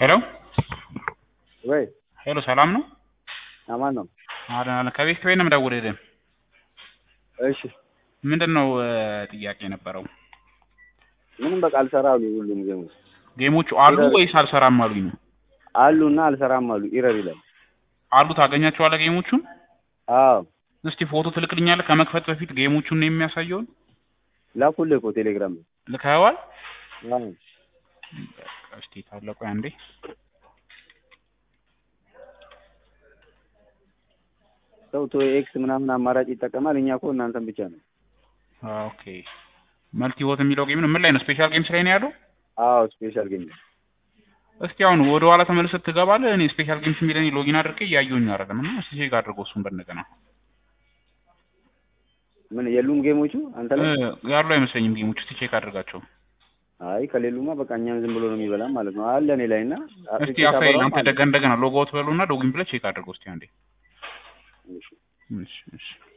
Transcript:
ሄሎ ወይ ሄሎ፣ ሰላም ነው? አማን ነው። አለን አለን። ከቤት ከቤት ነው የምደውልልህ። እሺ ምንድን ነው ጥያቄ የነበረው? ምንም በቃ አልሰራ አሉ። ሁሉም ጌሞች ጌሞቹ አሉ ወይስ አልሰራም አሉኝ ነው? አሉና አልሰራም አሉ። ኢረር ይላል። አሉ ታገኛቸዋለህ ጌሞቹን? አዎ እስቲ ፎቶ ትልክልኛለህ ከመክፈት በፊት ጌሞቹን ነው የሚያሳየውን? ላኩልህ እኮ ቴሌግራም ላይ። ልከኸዋል? አዎ እስቲ ታለቁ አንዴ ሰው ቶ ኤክስ ምናምን አማራጭ ይጠቀማል። እኛ እኮ እናንተን ብቻ ነው። ኦኬ መልቲ ሆት የሚለው ጌም ነው። ምን ላይ ነው? ስፔሻል ጌምስ ላይ ነው ያለው? አዎ ስፔሻል ጌም ነው። እስቲ አሁን ወደ ኋላ ተመልሰህ ትገባለህ። እኔ ስፔሻል ጌምስ የሚለኝ ሎጊን አድርጌ እያየሁኝ አይደለም እና እስቲ ቼክ አድርገው እሱን በእንደገና ምን የሉም ጌሞቹ አንተ ላይ? ያሉ አይመስለኝም ጌሞቹ። እስቲ ቼክ አድርጋቸው። አይ ከሌሉማ በቃ እኛን ዝም ብሎ ነው የሚበላ ማለት ነው። አለ እኔ ላይ እና እስቲ አሳይ አንተ ደጋ እንደገና ሎግ አውት በሉና ሎጊን ብለህ ቼክ አድርገው እስቲ አንዴ። እሺ እሺ እሺ